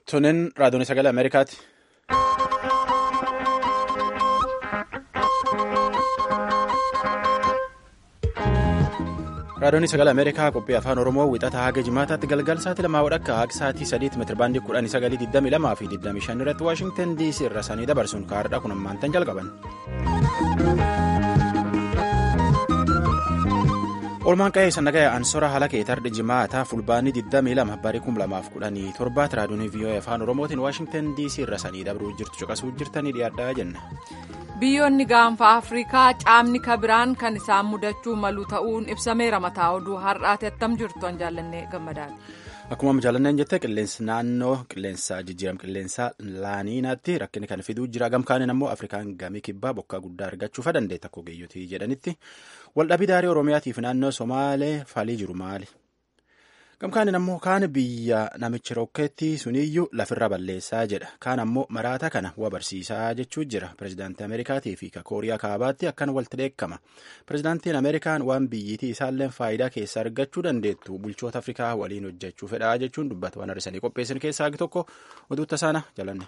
Tunin raadiyoon sagalee Ameerikaati. raadiyoon sagalee Ameerikaa qophii afaan Oromoo wixata haga jimaataatti galgal sa'aatii lamaa wadhakka haga sa'aatii sadiitti meetirabaandii kudhanii sagalii digdamii lamaa fi digdamii shan irratti Waashingtan DC irra sanii dabarsuun kaardhaa kun ammaantan jalqaban. Oolmaan qa'ee sannagaya ansora haala keetardi jimaataa fulbaanii 22 barii 2017 raadiyoon VOA afaan Oromootiin Waashingtan DC irra sanii dabruu jirtu caqasuu jirtanii dhiyaadhaa jenna. Biyyoonni gaanfa Afrikaa caamni kabiraan kan isaan mudachuu malu ta'uun ibsameera mataa oduu har'aati attam jirtu an jaallannee gammadaati. Akkuma jaallanneen jettee qilleensi naannoo qilleensa jijjiirama qilleensaa laaniinaatti rakkina kan fiduu jira gamkaaniin ammoo Afrikaan gamii kibbaa bokkaa guddaa argachuufa dandeetta akka ogeeyyotii jedhanitti waldhabii daarii Oromiyaatiif naannoo Somaalee falii jiru maali? Gamkaaniin ammoo kaan biyya namichi rokkeetti suniyyuu lafirra balleessaa jedha. Kaan ammoo maraata kana waa barsiisaa jechuu jira. Pireezidaantii Ameerikaatii fi Kooriyaa Kaabaatti akkan walitti dheekkama. Pireezidaantiin Ameerikaan waan biyyiitii isaallee faayidaa keessa argachuu dandeettu bulchoota Afrikaa waliin hojjechuu fedhaa jechuun dubbata waan har'isanii qopheessan keessaa tokko oduutta sana jalanne.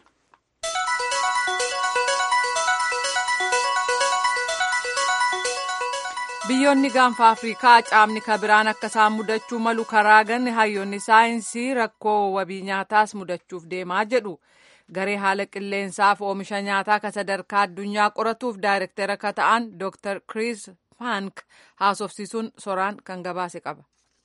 biyyoonni gaanfa afrikaa caamni kabiraan akka isaan mudachuu malu karaa ganne hayyoonni saayinsii rakkoo wabii nyaataas mudachuuf deemaa jedhu garee haala qilleensaaf oomisha nyaataa ka sadarkaa addunyaa qoratuuf daayirektara ka ta'an dr chris fank haasofsiisuun soraan kan gabaase qaba.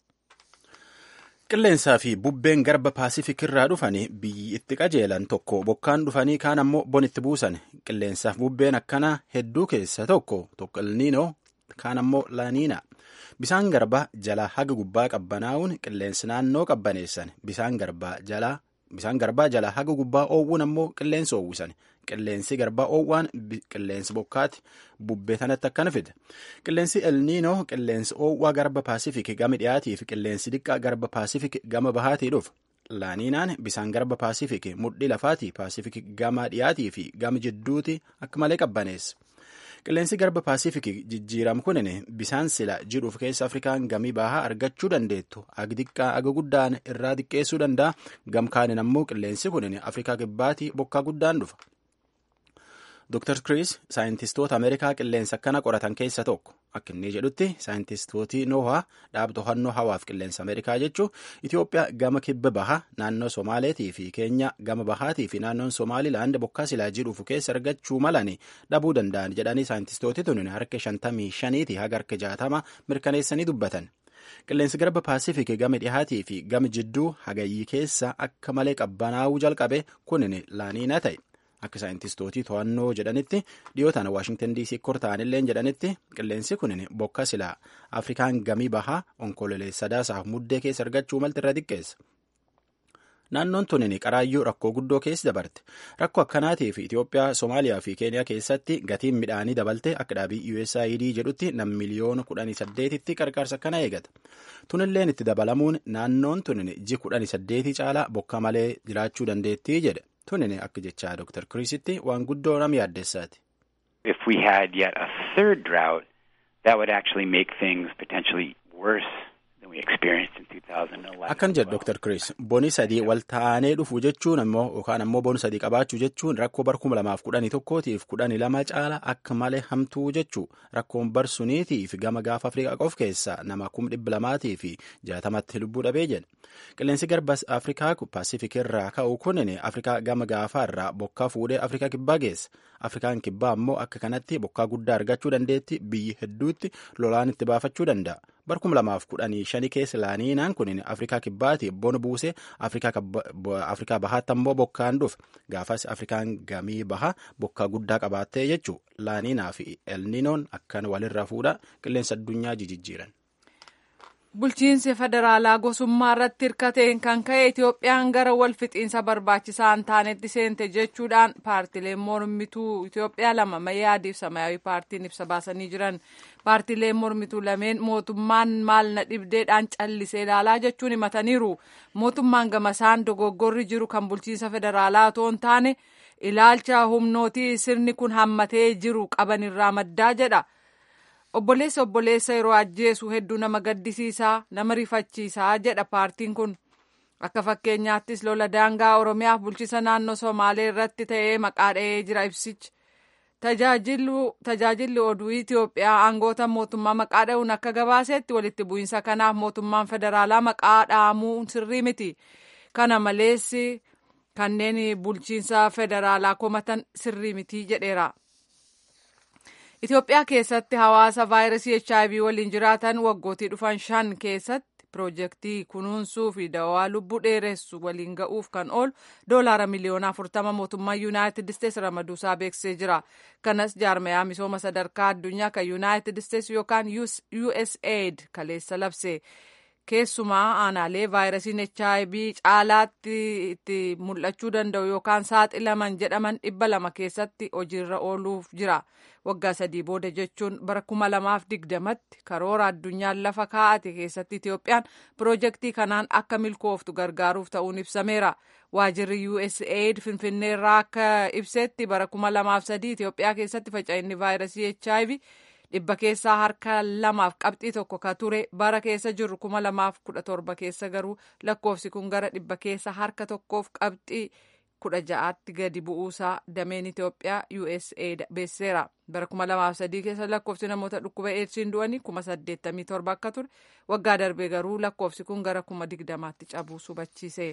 qilleensaa fi bubbeen garba paasifik irraa dhufanii biyyi itti qajeelan tokko bokkaan dhufanii kaan ammoo bonitti buusan qilleensaaf bubbeen akkanaa hedduu keessa tokko tokko ilniinoo kaan ammoo laaniina bisaan garbaa jala haga gubbaa qabbanaa'uun qilleensi naannoo qabbaneessan bisaan garbaa jala bisaan garbaa jala haga gubbaa oowwuun ammoo qilleensi oowwisan qilleensi garbaa oowwaan qilleensi bokkaati bubbee tanatti akkana fida qilleensi elniinoo qilleensi oowwaa garba paasifik gama dhiyaatii fi qilleensi diqqaa garba paasifik gama bahaatii dhufa laaniinaan bisaan garba paasifik mudhii lafaatii paasifik gama dhiyaatii fi gama jidduuti akka malee qabbaneessa. qilleensi garba paasifik jijjiiramu kunin bisaan sila jidhuuf keessa afrikaan gamii bahaa argachuu dandeettu aga xiqqaa aga guddaan irraa xiqqeessuu danda'a gamkaanin ammoo qilleensi kunin afrikaa kibbaatii bokkaa guddaan dhufa. Dr. Chris saayintistoota Ameerikaa qilleensa akkana qoratan keessa tokko akka inni jedhutti saayintistooti noohaa dhaaba to'annoo hawaaf qilleensa Ameerikaa jechuun Itoophiyaa gama kibba bahaa naannoo Somaaleetii fi Keenya gama bahaatii fi naannoon Somaalilaand bokkaa silaa jidhuuf keessa argachuu malani dhabuu danda'an jedhanii saayintistooti tun harka shantamii shaniiti haga harka jaatama mirkaneessanii dubbatan. Qilleensi garba paasifik gama dhihaatii fi gama jidduu hagayyii keessa akka malee qabbanaa'uu jalqabe kunin laaniina ta'e. Akka saayintistootii to'annoo jedhanitti dhiyootaan Waashingtan DC kortaanillee jedhanitti qilleensi kun bokka silaa Afrikaan gamii bahaa onkololeessa sadaasaaf muddee keessa argachuu malti irra xiqqeessa. Naannoon tunin qaraayyuu rakkoo guddoo keessa dabarte. Rakkoo akkanaatiif Itoophiyaa, Somaaliyaa fi Keeniyaa keessatti gatiin midhaanii dabalte akka dhaabii USAID jedhutti nam miliyoona kudhanii saddeetitti qarqaarsa akkana eegata. Tunilleen itti dabalamuun naannoon tunin ji kudhanii saddeetii caalaa bokka malee jiraachuu dandeettii jedhe. Tunin akka jechaa Dr. Kirisitti waan guddoo nam yaaddessaati. If we had yet a third drought, that would actually make things potentially worse than we experienced in 2011. Akkan jedhu Dr. Kiris boni sadii wal ta'anii dhufu jechuun ammoo yookaan ammoo boni sadii qabaachuu jechuun rakkoo bar kuma lamaaf kudhanii tokkootiif kudhanii lama caala akka malee hamtuu jechuu rakkoon bar suniitiif gama gaafa Afrikaa qof keessa nama kum dhibba lamaatii fi jaatamatti lubbuu dhabee jedhe. Qilleensi garbas Afrikaa Paasifik irraa ka'u kunin Afrikaa gama gaafaa irraa bokkaa fuudhee Afrikaa kibbaa geessa. Afrikaan kibbaa ammoo akka kanatti bokkaa guddaa argachuu dandeetti biyyi hedduutti lolaan itti baafachuu danda'a. Bar kuma lamaaf kudhanii shanii keessa laaniinaan kunin Afrikaa kibbaati bona buusee Afrikaa bahaatti ammoo bokkaan dhufa. Gaafas Afrikaan gamii bahaa bokkaa guddaa qabaattee jechuu laaniinaa fi elninoon akkan walirraa fuudha qilleensa addunyaa jijjiiran. Bulchiinsi federaalaa gosummaa irratti hirkateen kan ka'e Itoophiyaan gara wal fixiinsa barbaachisaa hin taanetti seente jechuudhaan paartileen mormituu Itoophiyaa lama Mayyaadiif Samaayawii paartiin ibsa baasanii jiran. Paartileen mormituu lameen mootummaan maal na dhibdeedhaan callisee ilaalaa jechuun himataniiru. Mootummaan gamasaan dogoggorri jiru kan bulchiinsa federaalaa otoo hin taane ilaalcha humnootii sirni kun hammatee jiru qaban irraa maddaa jedha. obboleessa obboleessa yeroo ajjeesu hedduu nama gaddisiisaa nama rifachiisaa jedha paartiin kun akka fakkeenyaattis lola daangaa oromiyaaf bulchisa naannoo somaalee irratti ta'ee maqaa dha'ee jira ibsichi tajaajilli oduu itiyoophiyaa aangoota mootummaa maqaa dha'uun akka gabaasetti walitti bu'iinsa kanaaf mootummaan federaalaa maqaa dha'amuu sirrii miti kana malees kanneen bulchiinsa federaalaa komatan sirrii miti jedheera. Itoophiyaa keessatti hawaasa vaayirasii HIV waliin jiraatan waggootii dhufan shan keessatti piroojeektii kunuunsuu fi dawaa lubbuu dheeressu waliin ga'uuf kan oolu doolaara miliyoona afurtama mootummaa yuunaayitid isteetsi ramaduusaa beeksisee jira. Kanas jaarmayaa misooma sadarkaa addunyaa kan yuunaayitid isteetsi yookaan USAID kaleessa labse. Keessumaa aanaalee vaayirasiin HIV caalaatti itti mul'achuu danda'u yookaan saaxilaman jedhaman dhibba lama keessatti hojiirra ooluuf jira. Waggaa sadii booda jechuun bara kuma lamaaf digdamatti karoora addunyaan lafa kaa'ate keessatti Itoophiyaan piroojeektii kanaan akka milkooftu gargaaruuf ta'uun ibsameera. Waajirri USAID Finfinneerraa akka ibsetti bara kuma lamaaf sadii Itoophiyaa keessatti faca'inni vaayirasii HIV dhibba keessaa harka lamaaf qabxii tokko ka ture bara keessa jirru kuma lamaaf kudha torba keessa garuu lakkoofsi kun gara dhibba keessa harka tokkoof qabxii kudha ja'aatti gadi bu'uusaa dameen Itoophiyaa USAID beeksiseera. Bara kuma lamaaf sadii keessa lakkoofsi namoota dhukkuba eedsiin du'anii kuma saddeettamii torba akka ture waggaa darbee garuu lakkoofsi kun gara kuma digdamaatti cabuu hubachiise.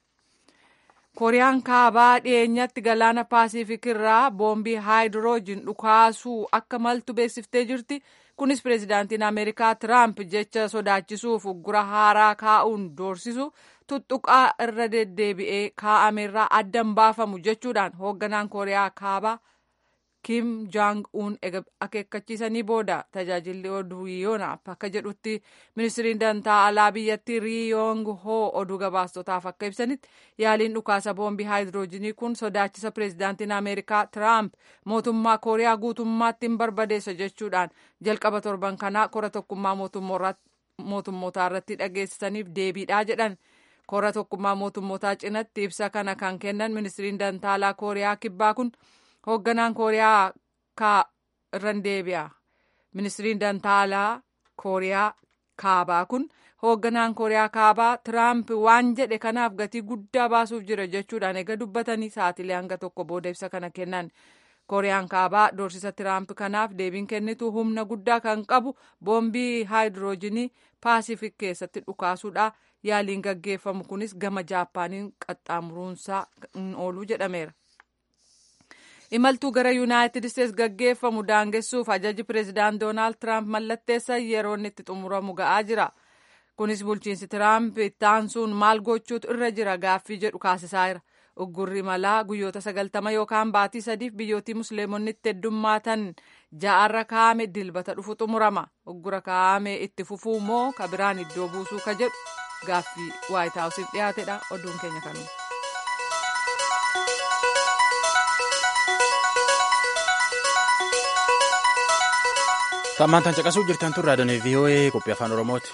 kooriyaan kaabaa dhiyeenyatti galaana paasifiik irraa boombii haayidiroojiin dhukaasuu akka maltu beeksiftee jirti kunis pireezidaantiin ameerikaa tiraamp jecha sodaachisuuf uggura haaraa kaa'uun doorsisu tuttuqaa irra deddeebi'ee kaa'ameerraa addan baafamu jechuudhaan hoogganaan kooriyaa kaabaa kim jaang uun akeekkachiisanii booda tajaajilli oduu yoonaaf akka jedhutti ministiriin dantaa alaa biyyattii riiyoong hoo oduu gabaastotaaf akka ibsanitti yaaliin dhukaasa boombii haayidiroojinii kun sodaachisa pireezidaantiin ameerikaa tiraamp mootummaa kooriyaa guutummaatti hin barbadeessa jechuudhaan jalqaba torban kanaa kora tokkummaa mootummootaa irratti dhageessisaniif deebiidhaa jedhan kora tokkummaa mootummootaa cinatti ibsa kana kan kennan ministiriin dantaa alaa kooriyaa kibbaa kun. hoogganaan kooriyaa kaa irran deebi'a ministiriin dantaa alaa kooriyaa kaabaa kun hoogganaan kooriyaa kaabaa tiraamp waan jedhe kanaaf gatii guddaa baasuuf jira jechuudhaan eega dubbatanii sa'atilee hanga tokko booda ibsa kana kennan kooriyaan kaabaa doorsisa tiraamp kanaaf deebiin kennitu humna guddaa kan qabu boombii haayidiroojinii paasifik keessatti dhukaasuudha yaaliin gaggeeffamu kunis gama jaappaaniin qaxxaamuruunsaa hin oolu jedhameera. imaltuu gara yuunaayitid isteetsi gaggeeffamu daangessuuf ajaji pireezidaant doonaald tiraamp mallatteessan yeroo inni itti xumuramu ga'aa jira kunis bulchiinsi tiraamp ittaansuun maal gochuutu irra jira gaaffii jedhu kaasisaa jira uggurri malaa guyyoota sagaltama yookaan baatii sadiif biyyootii musliimonni itti heddummaatan ja'arra kaa'ame dilbata dhufu xumurama uggura kaa'ame itti fufuu moo ka biraan iddoo buusuu ka jedhu gaaffii waayit haawusiif dhiyaatedha oduun keenya kanuma. Tammaan tan caqasuu jirtan tun raadiyoon VOA qophii afaan Oromooti.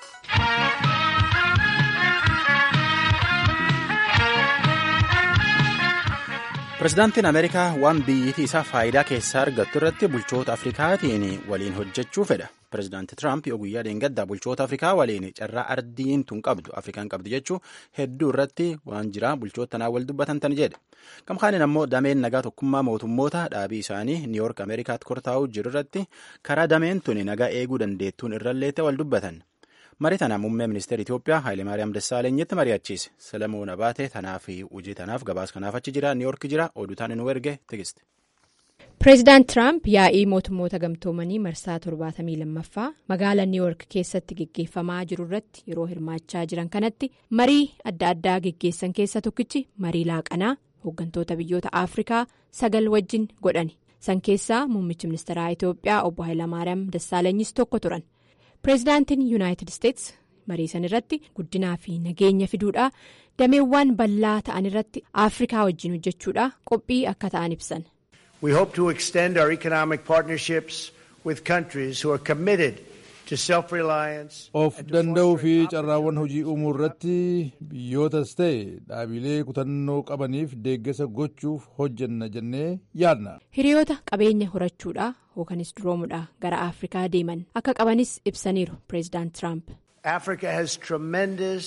Pireezidaantiin Ameerikaa waan biyyittii isaa faayidaa keessaa argattu irratti bulchoota Afrikaatiin waliin hojjechuu fedha. Pireezidaanti Tiraamp yoo guyyaa dheengaddaa bulchoota Afrikaa waliin carraa ardiin tun qabdu Afrikaan qabdu jechuun hedduu irratti waan jira bulchoota tanaa wal dubbatan tan jedhe. Gamkaaniin ammoo dameen nagaa tokkummaa mootummoota dhaabii isaanii Niiyork Ameerikaatti kortaa'uu jiru irratti karaa dameen tuni nagaa eeguu dandeettuun irralleetti wal dubbatan. Marii tana muummee ministeera Itoophiyaa Hayilemaariyaam Dassaalenyitti mari'achiise. Selemoon Abaatee tanaaf hojii tanaaf gabaas kanaaf achi jira Niiyork jira oduu taane nu erge tigiste. Pireezidaant Tiraamp yaa'ii mootummoota gamtoomanii marsaa torbaatamii lammaffaa magaalaa Niiyork keessatti geggeeffamaa jiru irratti yeroo hirmaachaa jiran kanatti marii adda addaa geggeessan keessa tokkichi marii laaqanaa hooggantoota biyyoota Afrikaa sagal wajjin godhani. San keessaa muummichi ministeeraa Itoophiyaa obbo Hayilamaariyaam Dassaalanyis tokko turan. Pireezidaantiin Yuunaayitid Isteetsi marii san irratti guddinaa fi nageenya fiduudhaa dameewwan bal'aa ta'an irratti Afrikaa wajjin hojjechuudhaa qophii akka ta'an ibsan. We hope to extend our economic partnerships with countries who are committed to self-reliance. Of danda'uu fi carraawwan hojii uumuu irratti biyyootas ta'e dhaabilee kutannoo qabaniif deeggarsa gochuuf hojjenna jennee yaadna. Hiriyoota qabeenya horachuudhaa yookanis duroomuudhaa gara Afrikaa deeman akka qabanis ibsaniiru pireezidaant Tiraamp. Africa has tremendous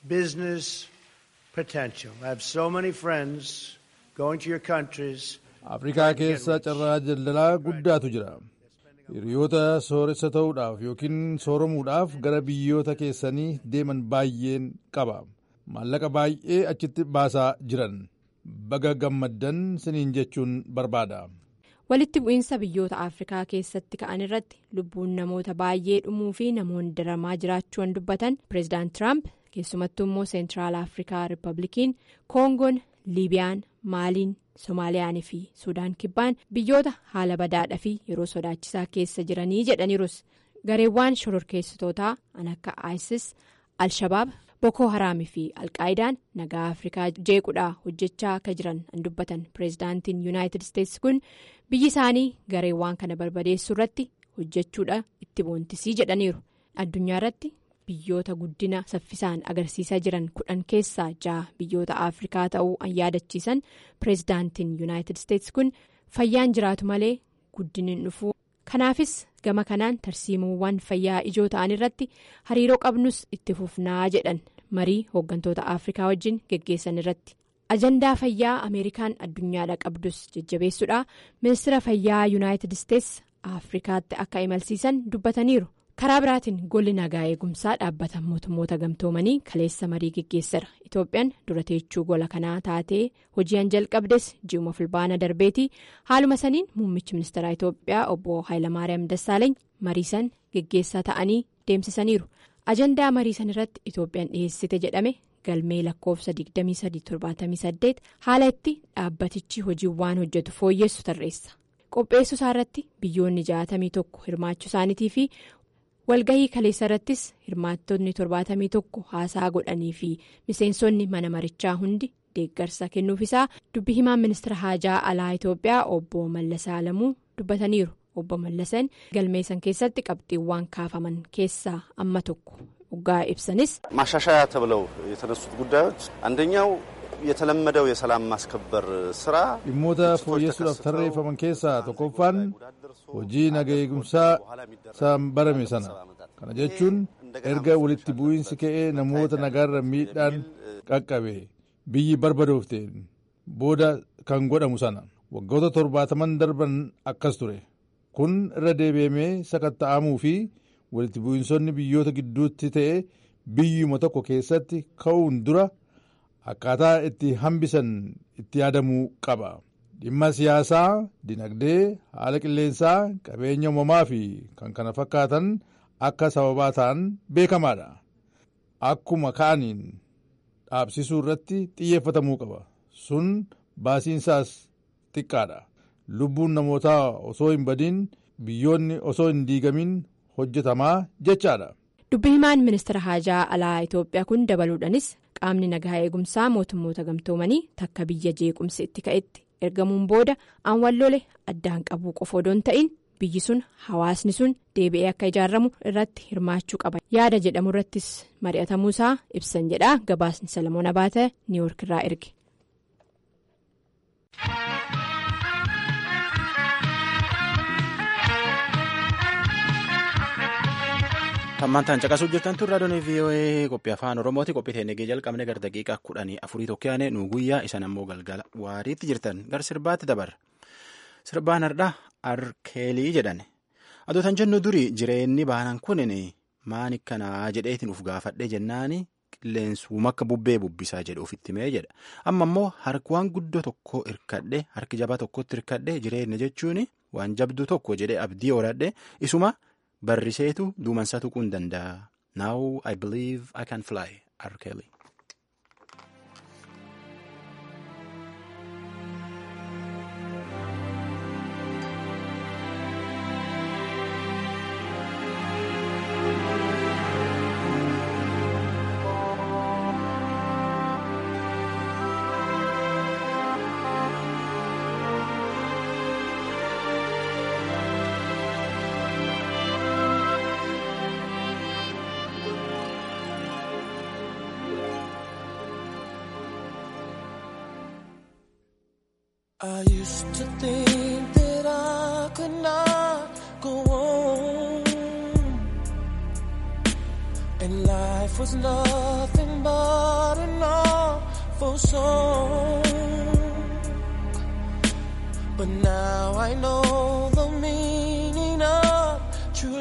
business potential. I have so many friends going to your countries. Afrikaa keessa carraa daldalaa guddaatu jira. Hiriyoota sooressa ta'uudhaaf yookiin sooramuudhaaf gara biyyoota keessanii deeman baay'een qaba. Maallaqa baay'ee achitti baasaa jiran. Baga gammaddan siniin jechuun barbaada. Walitti bu'iinsa biyyoota Afrikaa keessatti ka'an irratti lubbuun namoota baay'ee dhumuu fi namoonni daramaa jiraachuun dubbatan pireezidaant Tiraamp keessumattuu immoo seentiraal Afrikaa Rippablikiin Koongoon, Liibiyaan, Maaliin, Somaaliyaanii fi Sudaan kibbaan biyyoota haala badaadhaa fi yeroo sodaachisaa keessa jiranii jedhaniirus gareewwan shororkeessitootaa kan akka ISIS, Al-Shabaab, Boko Haraamii fi Alqaayidaan nagaa Afrikaa jeequdhaa hojjechaa akka jiran kan dubbatan pireezidaantiin Yuunaayitid Isteetsi kun biyyi isaanii gareewwan kana barbadeessuu irratti hojjechuudha itti boontisii jedhaniiru addunyaa irratti. biyyoota guddina saffisaan agarsiisaa jiran kudhan keessaa ja'a biyyoota afrikaa ta'uu an yaadachiisan pireezidaantiin yuunaayitid isteetsi kun fayyaan jiraatu malee guddinni dhufuu kanaafis gama kanaan tarsiimuuwwan fayyaa ijoo ta'an irratti hariiroo qabnus itti fufnaa jedhan marii hooggantoota afrikaa wajjin geggeessan irratti ajandaa fayyaa ameerikaan addunyaadha qabdus jajjabeessuudha ministeera fayyaa yuunaayitid isteetsi afrikaatti akka imalsiisan dubbataniiru. karaa biraatiin golli nagaa eegumsaa dhaabbata mootummoota gamtoomanii kaleessa marii geggeessara itoophiyaan dura teechuu gola kanaa taatee hojii'an jalqabdes ji'uma fulbaana darbeetii haaluma saniin muummichi ministeeraa itoophiyaa obbo haayilamaariyaam dassaaleeny mariisan geggeessaa ta'anii deemsisaniiru ajandaa mariisan irratti itoophiyaan dhiyeessite jedhame galmee lakkoofsa 2378 haala itti dhaabbatichi hojiiwwan hojjetu fooyyessu tarreessa qopheessuu isaa irratti biyyoonni 61 hirmaachuu isaaniitii fi. walgahii kaleessa irrattis hirmaattonni torbaatamii tokko haasaa godhanii fi miseensonni mana marichaa hundi deeggarsa kennuufisaa dubbi himaan ministeera haajaa alaa itoophiyaa obbo mallasaa alamuu dubbataniiru obbo mallasan galmeessan keessatti qabxiiwwan kaafaman keessaa amma tokko dhugaa ibsanis. ማሻሻያ ተብለው የተነሱት ጉዳዮች አንደኛው የተለመደው የሰላም ማስከበር ስራ dhimmoota fooyyessuudhaaf tarreeffaman keessaa tokkoffaan hojii naga eegumsaa isaan barame sana kana jechuun erga walitti bu'iinsi ka'ee namoota nagaarra miidhaan qaqqabe biyyi barbadoofteen booda kan godhamu sana waggoota torbaataman darban akkas ture kun irra deebi'amee sakatta'amuu fi walitti bu'iinsonni biyyoota gidduutti ta'e biyyuma tokko keessatti ka'uun dura. akkaataa itti hambisan itti yaadamuu qaba dhimma siyaasaa dinagdee haala qilleensaa qabeenya uumamaa fi kan kana fakkaatan akka sababaa ta'an beekamaadha akkuma ka'aniin dhaabsisuu irratti xiyyeeffatamuu qaba sun baasiinsaas xiqqaadha lubbuun namootaa osoo hin badiin biyyoonni osoo hin diigamin hojjetamaa jechaadha. dubbi himaan ministeera haajaa alaa itoophiyaa kun dabaluudhanis qaamni nagaa eegumsaa mootummoota gamtoomanii takka biyya jeequmsi itti ka'etti ergamuun booda aan wallole addaan qabuu qofa odoo hin ta'in biyyi sun hawaasni sun deebi'ee akka ijaaramu irratti hirmaachuu qaba yaada jedhamu irrattis mari'atamuusaa ibsan jedha gabaasni salamoon abaata niiwoork irraa erge. Tammantaan caqasuu jirtan tun raadiyoon VOA qophii afaan Oromooti qophii teenyee jalqabne gara daqiiqaa kudhanii afurii tokko yaane nu guyyaa isan ammoo galgala waariitti jirtan gara sirbaatti dabarra. Sirbaan hardhaa arkeelii jedhan. Adootan jennu durii jireenyi baanan kunin maan akkanaa jedheetiin uf gaafadhee jennaani qilleensuma akka bubbee bubbisaa jedhu ofitti mee jedha. Amma immoo harki waan guddoo tokko hirkadhe harki jabaa tokkotti hirkadhe jireenya jechuun waan jabduu tokko jedhee abdii horadhe isuma. barriseetu duumansaa tuquu hin danda'a. Now I believe I can fly. R. Kelly. I used to think that I could not go on. And when life was nothing but an awful song. But now I know the meaning of true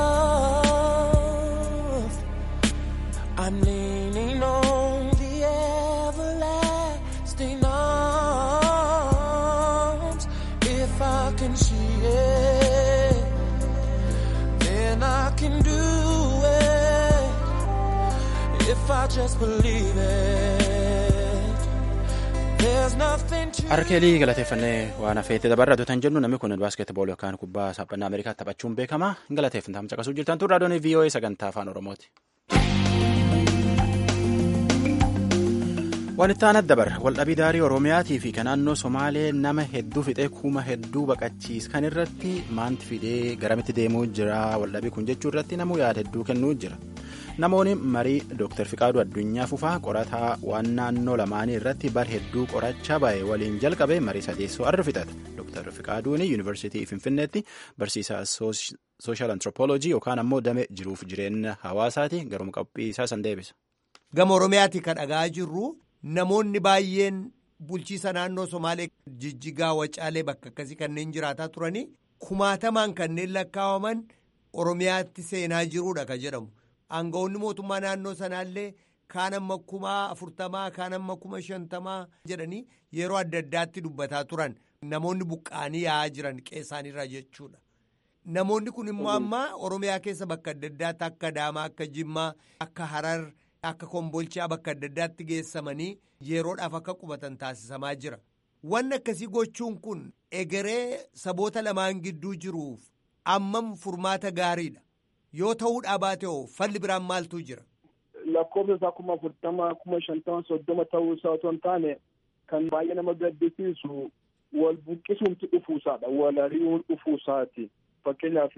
love. I'm leaning on the everlasting arms. If I can see it, then I can do it. If I just believe it, there's nothing to Arkeelii galateeffannee waan hafeetti dabarra tan jennu namni kun baaskeetbool yookaan kubbaa saaphanaa Ameerikaa taphachuun beekama. Hin galateeffannaa caqasuu jirtan tun raadiyoon VOA sagantaa afaan Oromooti. Waan itti aanat dabarra waldhabii daarii Oromiyaatii fi kan naannoo Somaalee nama hedduu fixee kuma hedduu baqachiiskan irratti maanti fidee garamitti deemuu jira waldhabii kun jechuu irratti namuu yaada hedduu kennuu jira. Namoonni marii Dr. Fiqaaduu Addunyaa Fufaa qorataa waan naannoo lamaanii irratti bar hedduu qorachaa ba'e waliin jalqabe marii sadeessoo arra fixate. Dr. Fiqaaduun Yuunivarsiitii Finfinneetti barsiisaa Sooshaal Anthropoloojii yookaan ammoo damee jiruuf jireenya hawaasaati garuma qophii isaa san deebisa. Gama Oromiyaati kan dhagaa jirru namoonni baay'een bulchiisa naannoo Somaalee jijjigaa wacaalee bakka akkasii kanneen jiraataa turanii kumaatamaan kanneen lakkaawaman Oromiyaatti seenaa jiruudha kan jedhamu. Aangawoonni mootummaa naannoo sanaallee kaan amma kumaa afurtamaa kaan amma kuma shantamaa jedhanii yeroo adda addaatti dubbataa turan namoonni buqqa'anii yaa'aa jiran qeessaanirra jechuudha. Namoonni kun immoo amma Oromiyaa keessa bakka adda addaatti akka Adaamaa akka Jimmaa akka Harar akka Kombolchaa bakka adda addaatti geessamanii yeroodhaaf akka qubatan taasisamaa jira. Wanni akkasii gochuun kun egeree saboota lamaan gidduu jiruuf ammam furmaata gaariidha. Yoo ta'uudhaa baate hoo falli biraan maaltu jira? Lakkoofsa isaa kuma afurtama kuma shantama soddoma ta'uu isaa otoo hin taane kan baay'ee nama gaddisiisu wal buqqisuumti dhufuusaadha. Wal ari'uun dhufuusaati. Fakkeenyaaf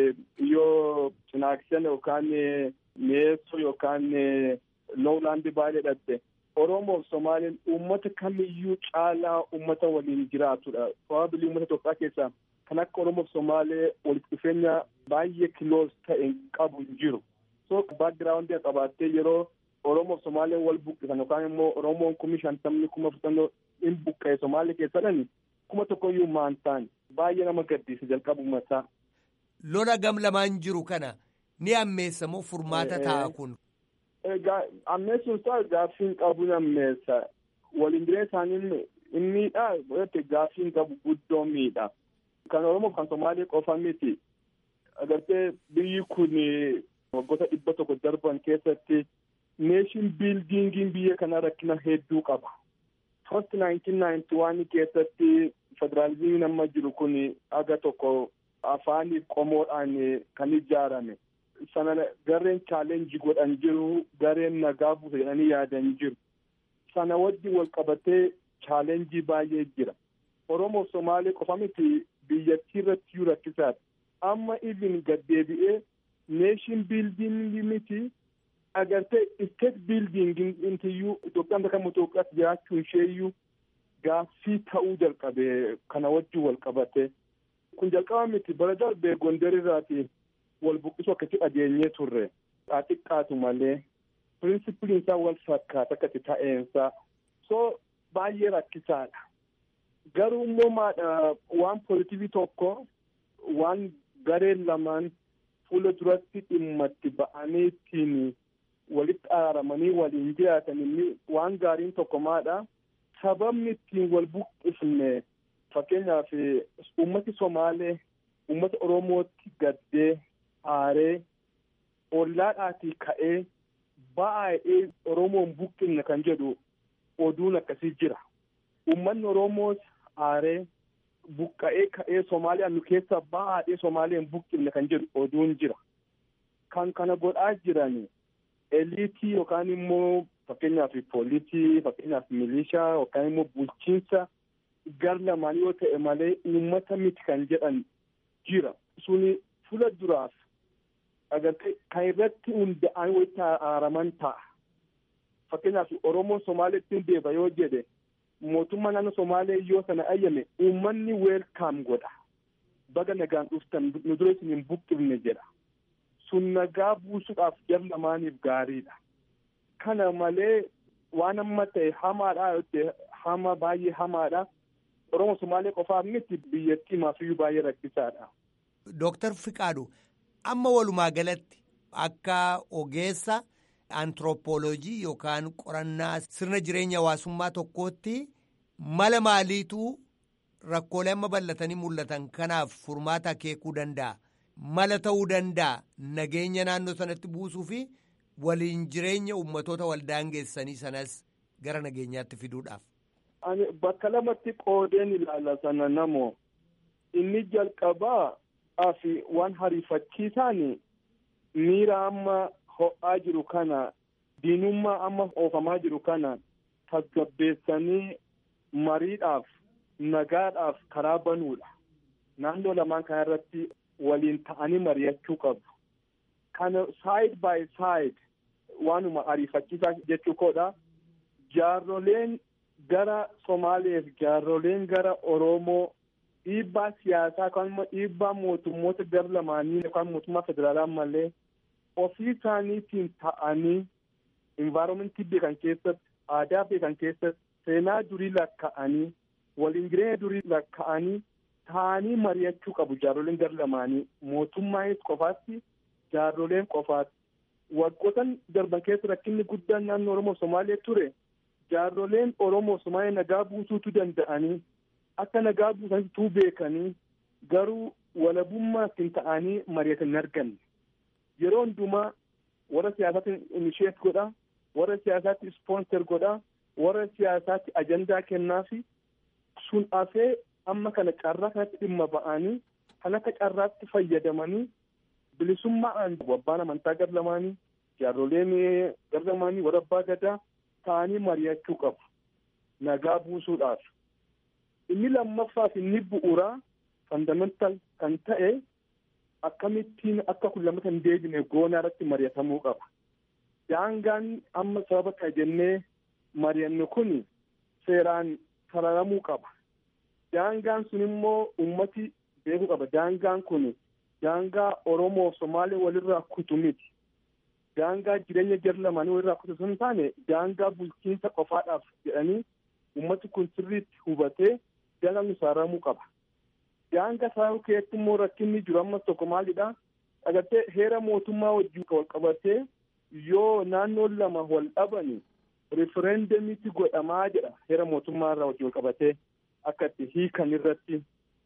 yoo cinaaksan yookaan mi'eessoo yookaan loowlaandi baay'ee dhatte Oromoof Somaaleen uummata kamiyyuu caalaa uummata waliin jiraatudha. Probably uummata Itoophiyaa keessaa kan akka Oromoof Somaalee walitti dhufeenya baay'ee kiloos ta'e qabu hin jiru. So baagiraawundii qabaattee yeroo Oromoof Somaaleen wal buqqisan yookaan immoo Oromoon kumi shantamni kuma afurtamni hin buqqa'e Somaalee keessadhani kuma tokkoyyuu maan ta'an baay'ee nama gaddisiisa jalqabumataa. Lola gam lamaan jiru kana ni ammeessa moo furmaata ta'a kun? Ammeessuun isaa gaaffiin qabu ni ammeessa. Waliin jireenya isaanii hin miidhaa godhate gaaffiin qabu guddoo miidha. Kan Oromoof kan Somaalee qofa miti. Agartee biyyi kun waggoota dhibba tokko darban keessatti neeshin biildiingiin biyya kanaa rakkina hedduu qaba. First 1991 keessatti federaalizimiin amma jiru kun aga tokko afaaniif qomoodhaan kan ijaarame. Sana gareen chaalenjii godhan jiru gareen nagaa buusa jedhanii yaadan jiru. Sana wajjin wal qabatee chaalenjii baay'ee jira. Oromoof Somaalee qofa miti biyyattii irratti iyyuu rakkisaadha. Amma even gaddeebi'ee neeshin biildiingii miti agartee isteet biildiingiin intiyyuu Itoophiyaan bakka Itoophiyaatti jiraachuu isheeyyuu gaaffii ta'uu jalqabe kana wajjin wal qabate. Kun jalqaba miti bara darbee Gondar irraati wal buqqisuu akkasii dhageenyee turre. Xiqqaatu malee pirinsipiliin isaa wal fakkaata akkati ta'eensa. So baay'ee rakkisaadha. Garuu immoo maadha waan poolitivii tokko waan gareen lamaan fuula duratti dhimma itti ba'anii ittiin walitti araaramanii waliin jiraatan inni waan gaariin tokko maadha. Sababni ittiin wal buqqifne fakkeenyaaf uummati Somaalee uummata Oromootti gaddee aaree ollaadhaatii ka'ee baay'ee Oromoon buqqifne kan jedhu oduun akkasii jira. Uummanni Oromoos aaree buqqa'ee ka'ee Somaaliyaa nu keessa baay'ee Somaaleen buqqifne kan jedhu oduun jira. Kan kana godhaa jiran eliitii yookaan immoo fakkeenyaaf poolisii fakkeenyaaf milishaa yookaan immoo bulchiinsa gar lamaan yoo ta'e malee uummata miti kan jedhan jira. Suni fuula duraaf agartee kan irratti hunda'an walitti araaraman ta'a. Fakkeenyaaf Oromoon Somaaleetti hin deeba yoo jedhe mootummaa naannoo Somaalee yoo sana ayyame uummanni weelkaam godha. Baga nagaan dhuftan nu dura isin hin buqqifne jedha. sun nagaa buusuudhaaf jar lamaaniif gaariidha. Kana malee waan amma ta'e hamaadha yotte hama baay'ee hamaadha. Oromoo Somaalee qofaaf miti biyyattii maafiyyuu baay'ee rakkisaadha. Dooktar Fiqaadu amma walumaa galatti akka ogeessa antiroopooloojii yookaan qorannaa sirna jireenya hawaasummaa tokkootti mala maaliitu rakkoolee amma bal'atanii mul'atan kanaaf furmaata akeekuu danda'a. Mala ta'uu danda'a nageenya naannoo sanatti buusuu fi waliin jireenya uummatoota waldaangeessanii sanas gara nageenyaatti fiduudhaaf. Ani bakka lamatti qoodeen ilaala sana namoo inni jalqabaa fi waan hariifachiisaan miira amma ho'aa jiru kana diinummaa amma oofamaa jiru kana tasgabbeessanii mariidhaaf nagaadhaaf karaa banuudha. Naannoo lamaan kana irratti waliin ta'anii mari'achuu qabu. Kana side by side waanuma ariifachiisaa jechuu koodha. Jaarroleen gara Somaaleef jaarroleen gara Oromoo dhiibbaa siyaasaa yookaan dhiibbaa mootummoota gara lamaanii yookaan mootummaa federaalaa malee ofii isaaniitiin ta'anii envaaromentii beekan keessatti aadaa beekan keessatti seenaa durii lakka'anii waliin jireenya durii lakka'anii ta'anii mari'achuu qabu jaarroleen gara lamaanii mootummaanis qofaatti jaarroleen qofaatti waggoottan darban keessa rakkinni guddaan naannoo Oromoo Somaalee ture jaarroleen Oromoo Somaalee nagaa buusuutu danda'anii akka nagaa buusanitu beekanii garuu walabummaatti ta'anii mari'atan hin arganne. Yeroo hundumaa warra siyaasaatti inisheet godha, warra siyaasaatti ispoonser godha, warra siyaasaatti ajandaa kennaafi sun afee amma kana carraa kanatti dhimma ba'anii kan akka carraatti fayyadamanii bilisummaan abbaan amantaa gar lamaanii jaarroleen gar lamaanii warra abbaa gadaa ta'anii mari'achuu qabu nagaa buusuudhaaf. Inni lammaffaaf inni bu'uuraa fandamental kan ta'e akkamittiin akka kun lamata hin deebine goonaa irratti mari'atamuu qaba. Daangaan amma sababa ta'a jennee mari'annu kun seeraan sararamuu qaba. Daangaan sun immoo ummati beekuu qaba. Daangaan kun daangaa Oromoo Somaalee walirraa kutu miti. Daangaa jireenya jar lamaanii walirraa kutu sun taane daangaa bulchiinsa qofaadhaaf jedhanii ummati kun sirriitti hubatee daangaan sararamuu qaba. Daangaa sararuu keessatti immoo rakkinni jiru ammas tokko maalidha? Agartee heera mootummaa wajjin wal qabatee yoo naannoon lama wal dhabani rifereendamiitti godhamaa jedha heera mootummaa irraa wajjin wal qabatee akka itti hiikan irratti.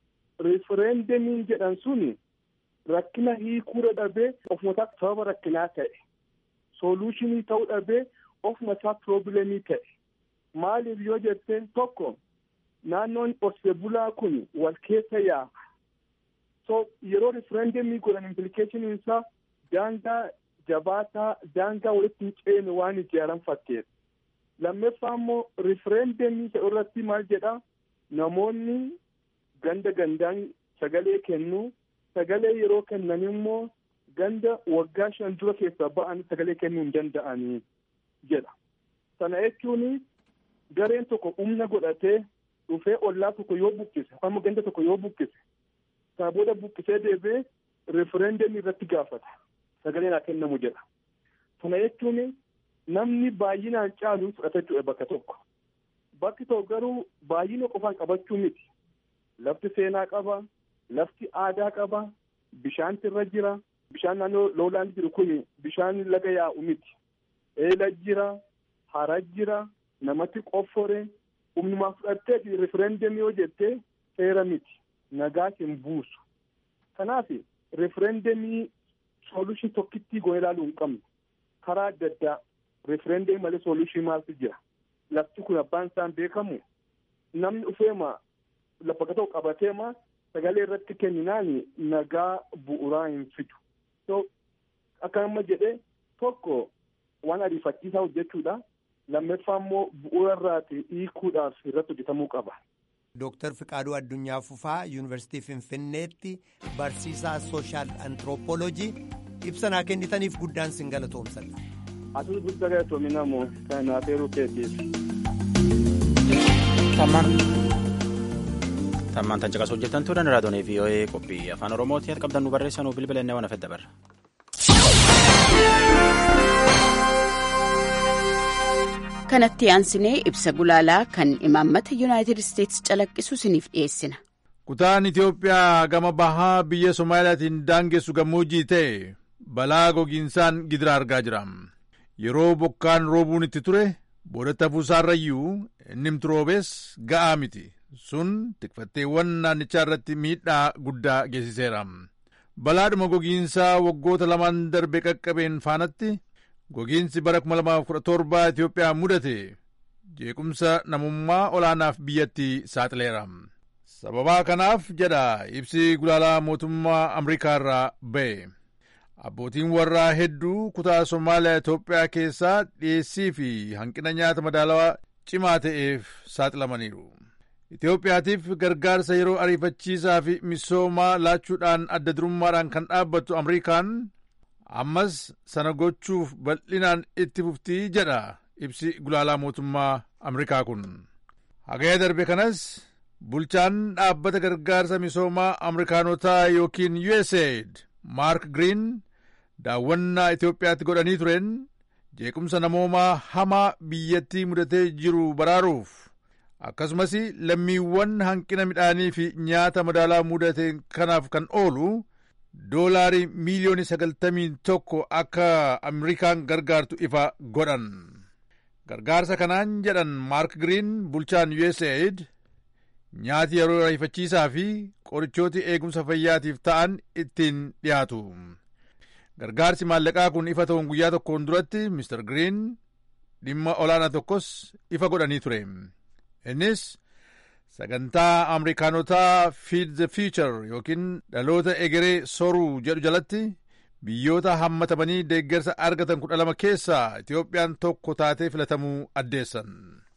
Rifereendamiin jedhan suni rakkina hiikuudha dhabee ofuma isaa sababa rakkinaa ta'e. Soluushinii ta'uu dhabee ofuma isaa piroobilemii ta'e. Maaliif yoo jette tokko naannoon qorsee bulaa kun wal keessa yaa'a. So yeroo rifereendamii godhan impilikeshiniin isaa daangaa jabaataa daangaa walitti hin ceene waan ijaaran fakkeessa. Lammaffaa immoo rifereendamii irratti maal jedha namoonni ganda gandaan sagalee kennu sagalee yeroo kennan immoo ganda waggaa shan dura keessaa ba'an sagalee kennuu hin danda'anii jedha. Sana jechuun gareen tokko humna godhatee dhufee ollaa tokko yoo buqqise amma ganda tokko yoo buqqise sana booda buqqisee deebee refereendamii irratti gaafata sagaleen haa kennamu jedha. Sana jechuun namni baay'inaan caalu fudhata jechuudha bakka tokko. Bakki tokko garuu baay'ina qofaan qabachuu miti. Lafti seenaa qaba, lafti aadaa qaba, bishaanti irra jira. Bishaan naannoo loolaan jiru kun bishaan laga yaa'u miti. Eela jira, hara jira, namatti qoffore, humnumaa fudhattee refereendamii yoo jettee seera miti. Nagaa hin buusu. Kanaaf refereendamii soolushin tokkittii goone ilaaluu hin qabnu. Karaa adda addaa refereendamii malee soolushin maaltu jira. Lafti kun abbaan isaan beekamu namni dhufeema lafa gatoo qabateema sagalee irratti kenninaan nagaa bu'uuraa hin fidu. So akka amma jedhee tokko waan ariifachiisaa hojjechuudha. Lammaffaa immoo bu'uura irraati hiikuudhaaf irratti hojjetamuu qaba. Dooktar Fiqaaduu Addunyaa Fufaa Yuunivarsiitii Finfinneetti barsiisaa sooshaal antiroopooloojii ibsa naa kennitaniif guddaan sin galatoomsadha. Asuus guddaa galatoomi namoo kanaaf eeruu keetiif. Tammaan tan caqas hojjetan turan raadiyoo VOA qophii afaan Oromooti qabdan nu barreessanuu bilbila inni waan afedda barra. kanatti aansinee ibsa gulaalaa kan imaammata yuunaayitid isteetsi calaqqisu isiniif dhiyeessina. kutaan itiyoophiyaa gama bahaa biyya soomaaliyaatiin daangessu gammoojjii ta'e balaa gogiinsaan gidira argaa jira yeroo bokkaan roobuun itti ture boodatti hafuusaarrayyuu innimti roobees ga'aa miti sun tikfatteewwan naannichaa irratti miidhaa guddaa geessiseera balaadhuma gogiinsaa waggoota lamaan darbe qaqqabeen faanatti gogiinsi bara 2017 Itiyoophiyaa mudate jeequmsa namummaa olaanaaf biyyatti saaxileera. sababaa kanaaf jedha ibsi gulaalaa mootummaa Ameerikaa irraa ba'e. Abbootiin warraa hedduu kutaa Somaaliyaa Itoophiyaa keessaa dhiyeessii fi hanqina nyaata madaalawaa cimaa ta'eef saaxilamaniiru. Itoophiyaatiif gargaarsa yeroo ariifachiisaa fi misoomaa laachuudhaan adda durummaadhaan kan dhaabbattu Ameerikaan ammas sana gochuuf bal'inaan itti fuftii jedha ibsi gulaalaa mootummaa Ameerikaa kun. Hagaya darbe kanas bulchaan dhaabbata gargaarsa misoomaa Ameerikaanotaa yookiin USAID Maark Green daawwannaa Itoophiyaatti godhanii tureen jeequmsa namoomaa hamaa biyyattii mudatee jiru baraaruuf akkasumas lammiiwwan hanqina midhaanii fi nyaata madaalaa mudate kanaaf kan oolu doolaarii miiliyoonii sagaltamii tokko akka Ameerikaan gargaartu ifa godhan. Gargaarsa kanaan jedhan Maark Green bulchaan USAID nyaati yeroo ariifachiisaa fi qorichooti eegumsa fayyaatiif ta'an ittiin dhiyaatu. Gargaarsi maallaqaa kun ifa ta'uun guyyaa tokkoon duratti Mr. Green dhimma olaanaa tokkos ifa godhanii ture. Innis sagantaa Ameerikaanotaa Feed the Future yookiin dhaloota egeree soruu jedhu jalatti biyyoota hammatamanii deeggarsa argatan kudha lama keessaa Itiyoophiyaan tokko taatee filatamuu addeessan.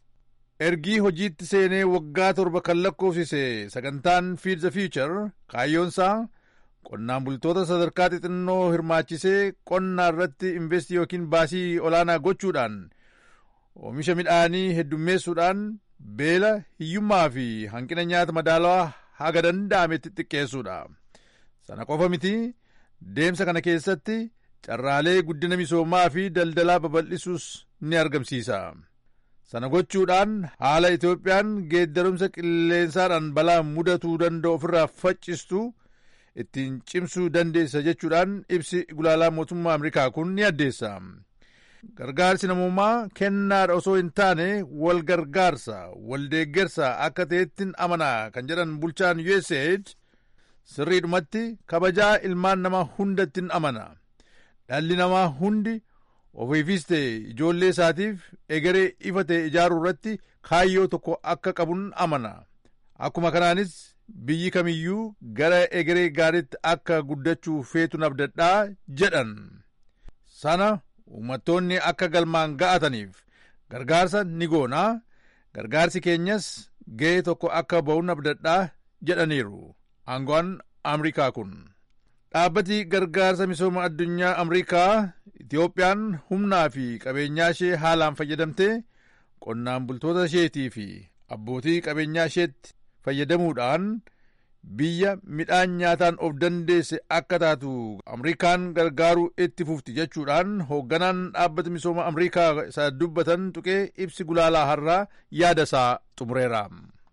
ergii hojiitti seenee waggaa torba kan lakkoofsise sagantaan Feed the Future kaayyoonsaa qonnaan bultoota sadarkaa xixinnoo hirmaachisee qonnaa irratti investii yookiin baasii olaanaa gochuudhaan oomisha midhaanii heddummeessuudhaan beela hiyyummaa fi hanqina nyaata madaalawaa haga danda'ametti xiqqeessuudha. Sana qofa miti deemsa kana keessatti carraalee guddina misoomaa fi daldalaa babal'isuus ni argamsiisa. Sana gochuudhaan haala Itoophiyaan geeddarumsa qilleensaadhaan balaa mudatuu danda'u ofirraa faccistu ittiin cimsuu dandeessa jechuudhaan ibsi gulaalaa mootummaa Ameerikaa kun ni addeessa. Gargaarsi namummaa kennaadha osoo hin taane wal gargaarsa, wal deeggarsa akka ta'ettiin amanaa kan jedhan bulchaan USAID sirriidhumatti kabajaa ilmaan namaa hundattiin amana. Dhalli namaa hundi ofiifis ta'e ijoollee isaatiif egeree ifa ta'e ijaaruu irratti kaayyoo tokko akka qabuun amana. Akkuma kanaanis biyyi kamiyyuu gara egeree gaariitti akka guddachuu feetuun abdadhaa jedhan. Sana uummattoonni akka galmaan ga'ataniif gargaarsa ni goonaa gargaarsi keenyas ga'ee tokko akka ba'uun abdadhaa jedhaniiru aangoon Ameerikaa kun. Dhaabbati gargaarsa misooma addunyaa Ameerikaa Itiyoophiyaan humnaa fi qabeenyaa ishee haalaan fayyadamtee qonnaan bultoota isheetii fi abbootii qabeenyaa isheetti fayyadamuudhaan biyya midhaan nyaataan of dandeesse akka taatu Ameerikaan gargaaruu itti fufti jechuudhaan hoogganaan dhaabbata misooma Ameerikaa isa dubbatan tuqee ibsi gulaalaa har'aa yaada isaa xumureera.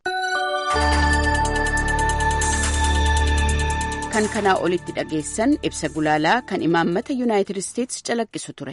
kan kanaa olitti dhageessan ibsa gulaalaa kan imaammata yuunaayitid isteetsi calaqqisu ture.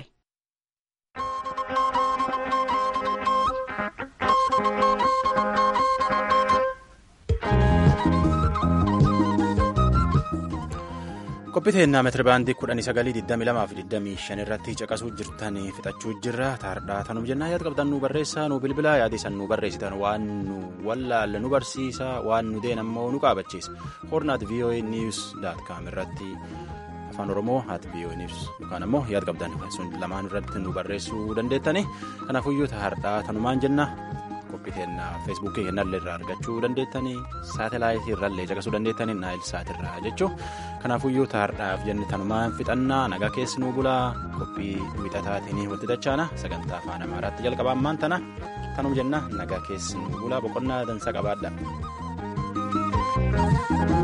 qophiteennaa meetirabaandii kudhanii sagalii digdamii lamaa fi digdamii shan irratti caqasuu jirtan fixachuu jirra taardhaa tanum jennaa yaada qabdan nu barreessaa nu bilbilaa yaada isan nu barreessitan waan nu wallaalle nu barsiisa waan nu deen ammoo nu qaabachiisa hornaat voa news daat kaam irratti afaan oromoo haat voa news yookaan ammoo yaada qabdan sun lamaan irratti nu barreessuu dandeettani kanaafuyyuu taardhaa tanumaan jenna qophiteennaa feesbuukii kennallee irraa argachuu dandeettanii saatelaayitii irrallee caqasuu dandeettanii naayil saatirraa jechuu kanaafuyyuu taardhaaf jenne tanumaan fixannaa nagaa keessi nuu bulaa qophii wixataatiin walitti dachaana sagantaa afaan amaaraatti jalqaba ammaan tana tanum jenna nagaa keessi nuu bulaa boqonnaa dansa qabaadha.